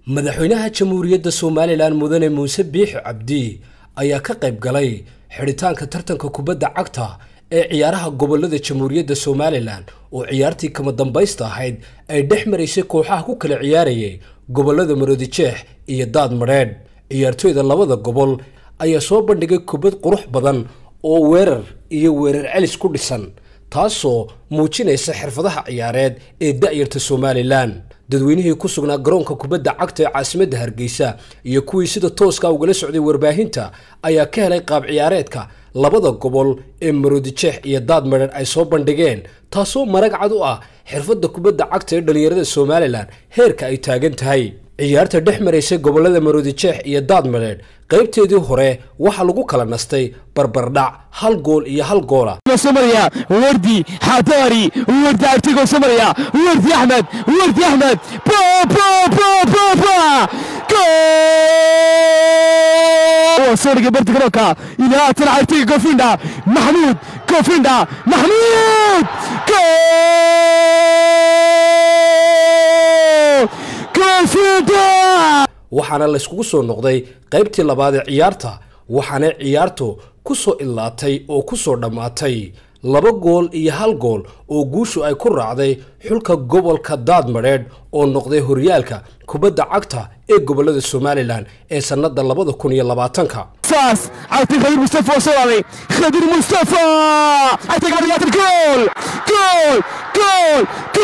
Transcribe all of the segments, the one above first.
madaxweynaha jamhuuriyadda somalilan mudane muuse biixi cabdi ayaa ka qayb galay xidhitaanka tartanka kubadda cagta ee ciyaaraha gobolada jamhuuriyadda somalilan oo ciyaartii kama dambaysta ahayd ay dhex maraysay kooxaha ku kala ciyaarayay gobolada maroodijeex iyo daad madheedh ciyaartooyda labada gobol ayaa soo bandhigay kubad qurux badan oo weerar iyo weerar celis ku dhisan taasoo muujinaysa xirfadaha ciyaareed ee da'yarta somalilan dadweynihii ku sugnaa garoonka kubadda cagta ee caasimadda hargeysa iyo kuwii sida tooska ugala socday warbaahinta ayaa ka helay qaab ciyaareedka labada gobol ee maroodijeex iyo daad madheedh ay soo bandhigeen taasoo marag cad u ah xirfadda kubadda cagta ee dhallinyarada somalilan heerka ay taagan tahay ciyaarta dhex maraysay gobolada maroodijeex iyo daad madheedh qaybteedii hore waxaa lagu kala nastay barbardhac hal gool iyo hal goola somalia wardi xadaari wardi artigo somalia wardi axmed wardi axmed sooriga barti garoonka ilaa haatan artiga gofinda maxmuud gofinda maxmuud gofinda waxaana layskugu soo noqday qaybtii labaad ee ciyaarta waxaana ciyaartu ku soo idlaatay oo ku soo dhammaatay laba gool iyo hal gool oo guushu ay ku raacday xulka gobolka daadmadheedh oo noqday horyaalka kubadda cagta ee gobolada somalilan ee sannada labada kun iyo labaatanka saas عبد الخبير مصطفى وصلالي خبير مصطفى عتق عمليات الجول جول جول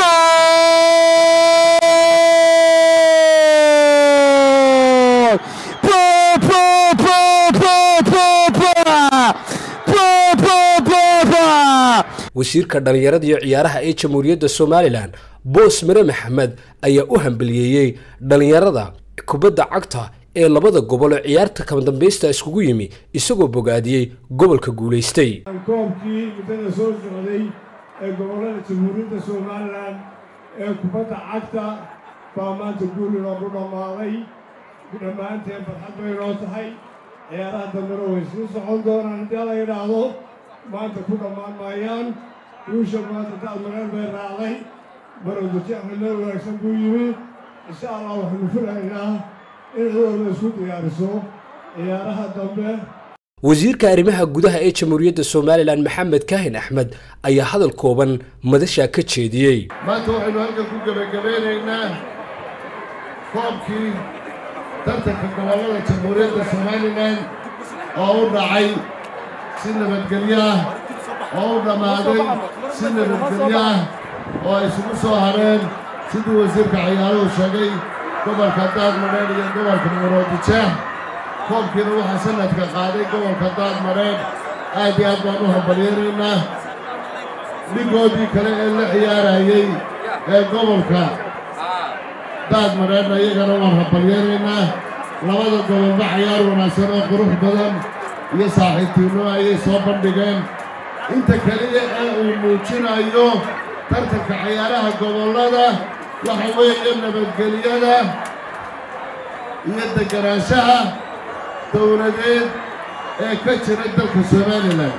جول با با با با با با با با با با wasiirka dhallinyarada iyo ciyaaraha ee jamhuuriyadda somalilan boos mire maxamed ayaa u hambaliyeeyey dhallinyarada kubadda cagta ee labada gobol ee ciyaarta kama dambaysta iskugu yimi isagoo bogaadiyey gobolka guulaystay koobkii muddada soo socday ee gobollada jamhuuriyadda somalilan ee kubadda cagta baa maanta guul inoogu dhammaaday dhammaanteen farxad bay inoo tahay ciyaaraha dambena way sii socon doonaan haddii la yidhaahdo maanta ku dhammaan maayaan guusha maanta daadmareen bay raacday maroodijeexna meel wanaagsan buu yimi insha allah waxaanu filaynaa in cidooda isku diyaariso ciyaaraha dambe wasiirka arrimaha gudaha ee jamhuuriyadda somalilan maxamed kaahin axmed ayaa hadal kooban madashaa ka jeediyey maanta waxaynu halkan ku gebagabeynaynaa koobkii tartanka gobollada jamhuuriyadda somalilan oo u dhacay si nabadgelyo ah oo u dhammaaday si nabadgelyo ah oo ay isugu soo hareen sidii wasiirka ciyaaruhu sheegay gobolka daadmadheedh iyo gobolka maroodijeex koobkiina waxaa sanadka qaaday gobolka daadmadheedh aad iyo aad baan u hambalyeeraynaa dhigoodii kale ee la ciyaarayey ee gobolka daadmadheedhna iyagana waan hambalyeeraynaa labada gobolba cayaar wanaagsan oo qurux badan iyo saaxiibtiinno ayay soo bandhigeen inta keliya ee uu muujinayo tartanka cayaaraha gobollada waxa weeye nabadgelyada iyo deganaanshaha dowladeed ee ka jira dalka somalilan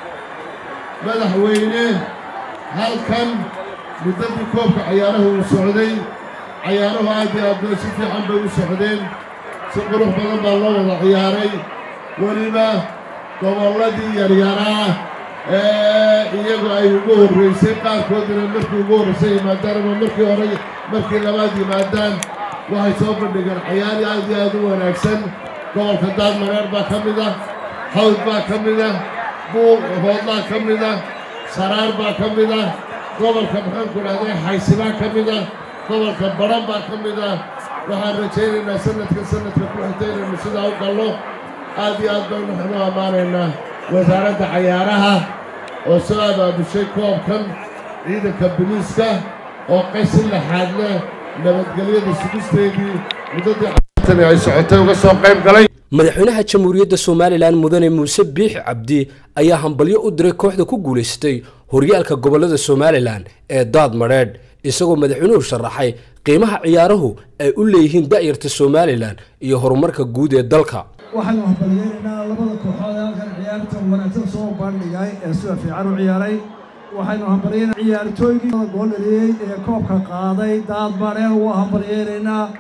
madaxweyne halkan muddadii koobka cayaaraha uu socday cayaaruhu aad iyo aad si fiican bay u socdeen si qurux badan baa loo wada ciyaaray weliba gobolladii yaryaraa ee iyagu ay ugu horraysay qaarkoodina markii ugu horraysay yimaadaan ama markii hore markii labaad yimaadaan waxay soo bandhigeen cayaari aad iyo aad u wanaagsan gobolka daadmareer baa ka mid ah hawd baa ka mid ah buuq hoodlaa ka mid ah saraar baa ka mid ah gobolka maxaanku dhahday xaysibaa ka mid ah gobolka badhan baa ka mid ah waxaan rajaynaynaa sanadka sanadka ku xigta inaynu sidaa u gallo aad iyo aad baynu waxnu ammaanaynaa wasaaradda cayaaraha oo soo abaabushay koobkan ciidanka biliiska oo qaysi laxaad leh nabadgelyada sugisteedii muddadii cayaartani ay socotay uga soo qayb galay madaxweynaha jamhuuriyadda somalilan mudane muuse biixi cabdi ayaa hambalyo u diray kooxda ku guulaystay horyaalka gobolada somalilan ee daad madheedh isagoo madaxweynuhu sharaxay qiimaha ciyaaruhu ay u leeyihiin da'yarta somalilan iyo horumarka guud ee dalka waxaynu hambalyeeraynaa labada kooxood ee halkan ciyaarta wanaagsan soo bandhigay ee sida fiican u ciyaaray waxaynu hambalyeynaa ciyaartooygii gool dhaliyey ee koobka qaaday daad baadheen waa hambalyeeraynaa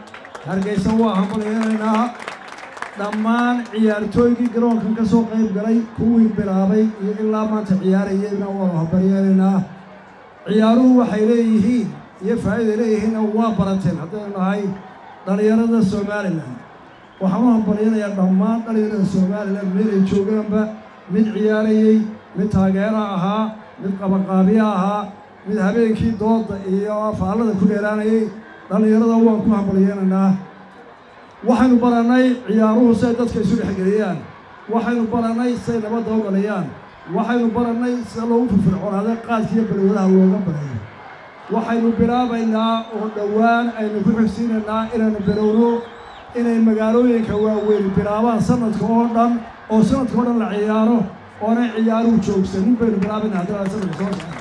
hargeysa waa hambalyaynaynaa dhammaan ciyaartooygii garoonkan ka soo qayb galay kuwii bilaabay iyo ilaa maanta ciyaarayeyna waanu hambalyaynaynaa ciyaaruhu waxay leeyihiin iyo faa'iiday leeyihiinna waa barateen haddaynu nahay dhallinyarada somalilan waxaan u hambalyanayaa dhammaan dhallinyarada somalilan meel ay joogaanba mid ciyaarayey mid taageera ahaa mid qabaqaabiya ahaa mid habeenkii dooda iyo faallada ku dheeraanayay dhallinyarada waan ku hambalyaynaynaa waxaynu barannay ciyaaruhu siay dadka isu dhexgeliyaan waxaynu barannay siay nabadda u dhaliyaan waxaynu barannay sida loogu firfircoonaada qaadkiiyo balwadaha looga barayo waxaynu bilaabaynaa oo dhowaan aynu ku xigsiinaynaa inaynu bilowno inay magaalooyinka waaweyn bilaabaan sanadka oo dhan oo sanadka oo dhan la ciyaaro oonay ciyaaruhu joogsanin baynu bilaabaynaa haddii sanadka soo socda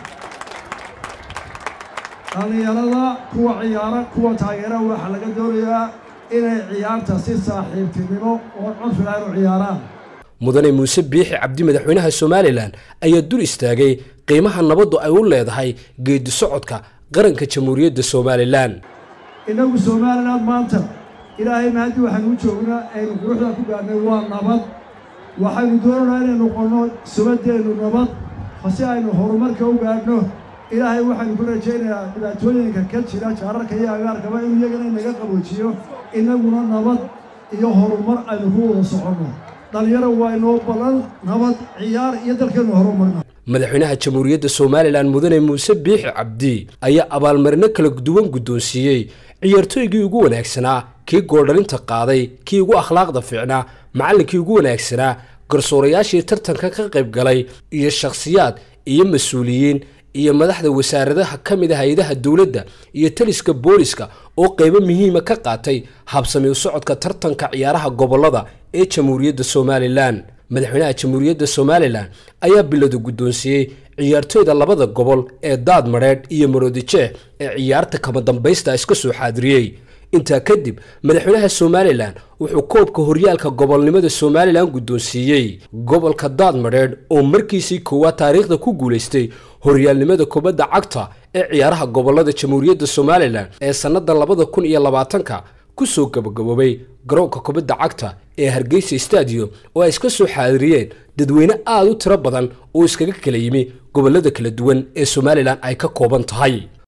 dhallinyarada kuwa ciyaara kuwa taageera waxaa laga doonayaa inay ciyaarta si saaxiibtinimo oo codfila inu ciyaaraan mudane muuse biixi cabdi madaxweynaha somalilan ayaa dul istaagay qiimaha nabaddu ay u leedahay geedi socodka qaranka jamhuuriyadda somalilan innagu somalilan maanta ilaahay mahaddi waxaynu u joognaa aynu quruxda ku gaadhnay waa nabad waxaynu doonaynaa inaynu noqonno subaddeennu nabad si aynu horumarka u gaadhno ilaahay waxaynu ku rajaynayaa dhibaatooyinka ka jira jaararka iyo agaarkaba inuu iyagana inaga qaboojiyo innaguna nabad iyo horumar aynu ku wada soconno dhallinyaro waa inoo ballan nabad ciyaar iyo dalkeennu horumarna madaxweynaha jamhuuriyadda somalilan mudane muuse biixi cabdi ayaa abaalmarino kala duwan guddoonsiiyey ciyaartooygii ugu wanaagsanaa kii gooldhalinta qaaday kii ugu akhlaaqda fiicnaa macallinkii ugu wanaagsanaa garsoorayaashii tartanka ka qayb galay iyo shakhsiyaad iyo mas-uuliyiin iyo madaxda wasaaradaha ka mid a hay-adaha dowladda iyo taliska booliska oo qaybo muhiima ka qaatay habsami u socodka tartanka ciyaaraha gobollada ee jamhuuriyadda somalilan madaxweynaha jamhuuriyadda somalilan ayaa biladu guddoonsiiyey ciyaartooyda labada gobol ee daad madheedh iyo maroodijeex ee ciyaarta kama dambaysta iska soo xaadiriyey intaa kadib madaxweynaha somalilan wuxuu koobka horyaalka gobolnimada somalilan guddoonsiiyey gobolka daad madheedh oo markiisii koowaad taariikhda ku guulaystay horyaalnimada kubadda cagta ee ciyaaraha gobolada jamhuuriyadda somalilan ee sannada labada kun iyo labaatanka kusoo gabagaboobay garoonka kubadda cagta ee hargeysa stadium oo ay iska soo xaadiriyeen dadweyne aada u tiro badan oo iskaga kala yimi gobollada kala duwan ee somalilan ay ka kooban tahay